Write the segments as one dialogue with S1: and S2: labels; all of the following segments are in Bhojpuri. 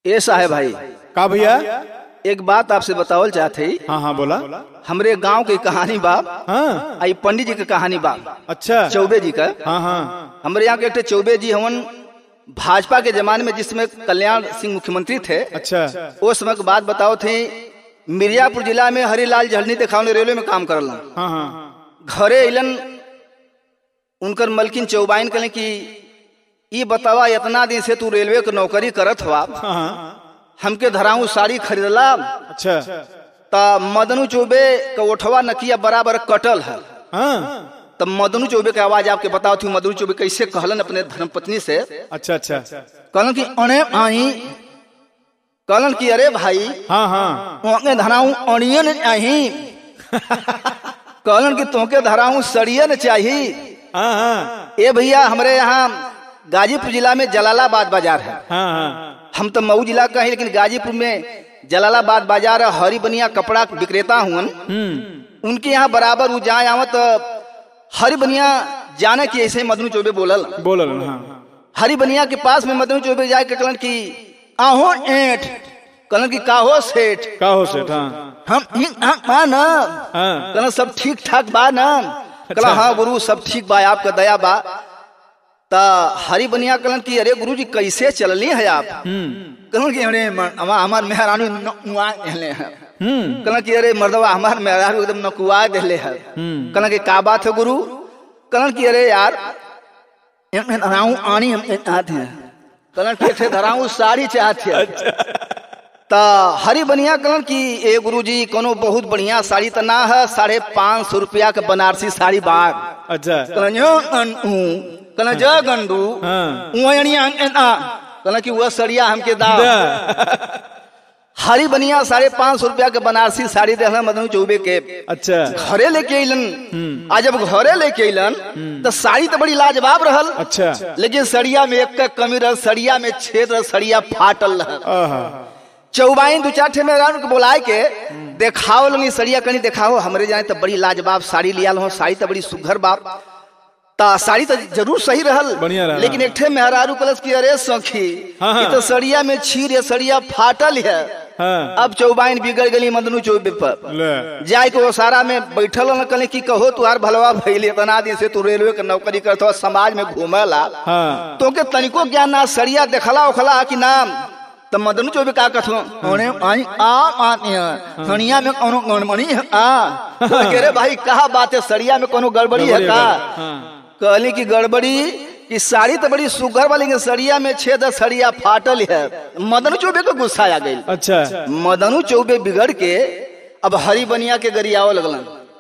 S1: ए साहेब भाई
S2: का भैया
S1: एक बात आपसे बतावल चाहते ही
S2: हाँ हाँ बोला
S1: हमरे गांव की कहानी बा
S2: हाँ
S1: आई पंडित जी की कहानी बा
S2: अच्छा
S1: चौबे जी का
S2: हाँ हाँ
S1: हमारे यहाँ के एक ठे चौबे जी हवन भाजपा के जमाने में जिसमें कल्याण सिंह मुख्यमंत्री थे
S2: अच्छा
S1: उस समय की बात बताओ थे मिर्जापुर जिला में हरिलाल जहलनी देखावने रेलवे में काम करला
S2: हाँ हाँ
S1: घरे अलन उनकर मलकिन चौबाइन कहले कि ई बतावा इतना दिन से तू रेलवे के नौकरी करत हुआ
S2: हाँ हाँ
S1: हमके धराऊ साड़ी खरीदला
S2: अच्छा
S1: त मदनू चौबे का ओठवा नकिया बराबर कटल है
S2: हाँ
S1: तब मदनू चौबे के आवाज आपके बताओ थी मदनू चौबे कैसे कहलन अपने धर्मपत्नी से
S2: अच्छा अच्छा
S1: कहलन कि अणे आई कहलन कि अरे भाई
S2: हाँ हाँ
S1: तोके धराऊ अड़ियन चाही कहलन कि तोके धराऊ सड़ियन चाही
S2: हाँ हाँ
S1: ए भैया हमारे यहाँ गाजीपुर जिला में जलालाबाद बाजार है
S2: हाँ हाँ
S1: हम तो मऊ जिला का है लेकिन गाजीपुर में जलालाबाद बाजार है, हरी बनिया कपड़ा विक्रेता हुन
S2: हम्म
S1: उनके यहाँ बराबर वो जाए आवत हरी बनिया जाने की ऐसे ही मदनू चौबे बोलल
S2: बोलल हाँ
S1: हरी बनिया के पास में मदनू चौबे जाए के कहलन कि आहो एठ कहलन कि काहो सेठ
S2: का हो सेठ हाँ
S1: हम ठीक ठाक बा ना
S2: हाँ
S1: कहलन सब ठीक ठाक बा ना कहला हाँ गुरु सब ठीक बा आपका दया बा ता हरी बनिया कहलन कि अरे गुरु जी कैसे चलली है आप कहलन कि अरे म- हमा- हमार मेहरानू नुआ देले है
S2: हम्म
S1: कहलन कि अरे मर्दवा हमार मेहरानू एकदम नकुआ देले है कहलन कि का बात है गुरु कहलन कि अरे यार एमे धराऊ आनी हम चाहते हैं कहलन कि ऐसे धराऊ साड़ी चाहते हैं ता हरी बनिया कहलन कि ए गुरु जी कोनो बहुत बढ़िया साड़ी तो ना है साढ़े पाँच सौ रुपया के बनारसी साड़ी बाग
S2: अच्छा
S1: कहलन जो गंडू कहलन जो गंडू
S2: हाँ
S1: उहनिया कहलन कि वह सड़िया हमके दाव
S2: दा।
S1: हरी बनिया साढ़े पाँच सौ रुपया के बनारसी साड़ी देहला मदनू चौबे के
S2: अच्छा
S1: घरे लेके अलन आ जब घरे लेके अलन तो साड़ी तो बड़ी लाजवाब रहल
S2: अच्छा
S1: लेकिन सड़िया में एक का कमी रहल सड़िया में छेद रहल सड़िया फाटल रहल
S2: आहा
S1: चौबाइन दू चार ठे में रान के बुलाए के देखाओ लोग सड़िया कनी देखाओ हमरे जाने तो बड़ी लाजवाब साड़ी लिया हो साड़ी तो बड़ी सुघर बाप ता साड़ी तो जरूर सही रहल
S2: बढ़िया रहल।
S1: लेकिन एक ठे मेहरारू कलश की अरे सखी
S2: हाँ, हाँ।
S1: ये तो सड़िया में छीर है सड़िया फाटल है
S2: हाँ
S1: अब चौबाइन बिगड़ गई मदनू चौबे पर
S2: ले
S1: जाए के वो सारा में बैठल न कले की कहो तुहार भलवा भैले इतना दिन से तू रेलवे के नौकरी करत हो समाज में घूमेला
S2: हाँ
S1: तो के तनिको ज्ञान ना सड़िया देखला उखला कि नाम त मदन चौबे का कथो ओने आई आ आती है सड़िया में कोनो गड़बड़ी है आ कह रे भाई कहा बात है सड़िया में कोनो गड़बड़ी है का
S2: हाँ
S1: कहली की गड़बड़ी कि साड़ी तो बड़ी सुगर वाली लेकिन सड़िया में छेद है, सड़िया फाटल है मदन चौबे को गुस्सा आ गई
S2: अच्छा
S1: मदनू चौबे बिगड़ के अब हरी बनिया के गरियाव लगलन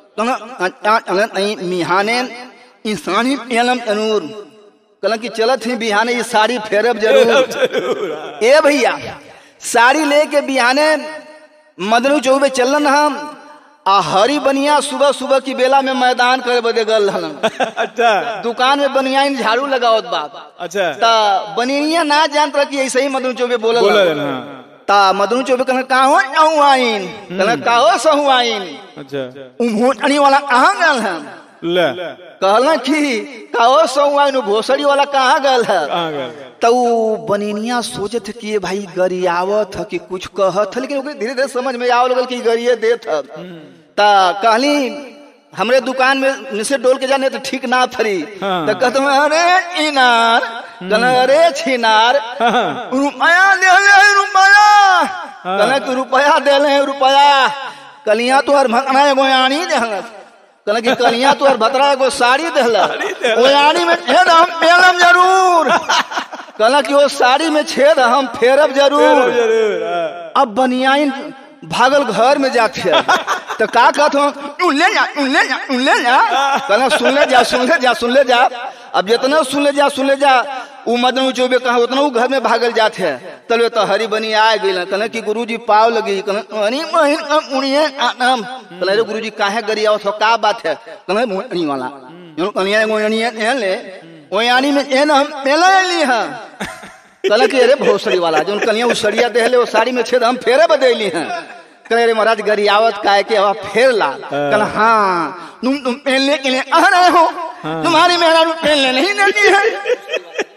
S1: कहलन नहीं मिहाने इंसानी पेलम तनूर कहलन कि चलत ही बिहाने ये साड़ी फेरब जरूर ए भैया साड़ी लेके बिहाने मदनू चौबे चलन हम आ हरी बनिया सुबह सुबह की बेला में मैदान करे बदे गल हलन
S2: अच्छा
S1: दुकान में बनिया झाड़ू लगावत बाप
S2: अच्छा
S1: ता बनिया ना जानत रह कि ऐसे ही मदनू चौबे बोलल
S2: बोलल हाँ
S1: ता मदनू चौबे कहना काहो जाऊं आइन कहना काहो सहु आइन
S2: अच्छा
S1: उमोटनी वाला कहाँ गल है
S2: ले
S1: कहला कि काहो सहु आइन उ भोसड़ी वाला कहाँ गल है
S2: कहाँ गए
S1: तो उ बनिनिया सोचत कि ये भाई गरियावत है कि कुछ कहत है लेकिन ओकरे धीरे धीरे समझ में आव लगल कि गरिये देत है ता कहली हमरे दुकान में निसे डोल के जाने तो ठीक ना थरी
S2: हाँ।
S1: तो कहत मैं, अरे इनार कहना अरे छिनार
S2: हाँ
S1: रुपया दे ले रुपया कहना कि रुपया दे ले रुपया कलिया तो हर भकना एगो यानी देहलस कहना कि कलिया तो हर भतरा एगो साड़ी देहलस वो यानी में छेद हम पेलम जरूर कहना कि वो साड़ी में छेद हम फेरब जरूर
S2: जरूर हाँ।
S1: अब बनियाइन भागल घर में जाते हैं तो का कहत हो तू ले जा तू ले जा तू ले जा कहना सुन ले जा सुन ले जा सुन ले जा अब जितना सुन ले जा सुन ले जा उ मदनू चौबे कहा उतना उ घर में भागल जाते हैं तले तो हरी बनी आ गई कहना कि गुरुजी पाव लगी कहना अरे बहन का उड़िए आटम कहना रे गुरुजी काहे गरिया हो का बात है कहना मोहनी वाला जो कनिया एगो यानी ले ओ यानी में एन हम पहले ली हां कहला कि अरे भोसड़ी वाला जो कनिया उसड़िया देहले वो साड़ी में छेद हम फेरे बदली हैं कहले रे महाराज गरियावत काय के हवा फेर ला कहला हाँ तुम तुम पहनने के लिए आ रहे हो तुम्हारी मेहरा पहनने नहीं देती है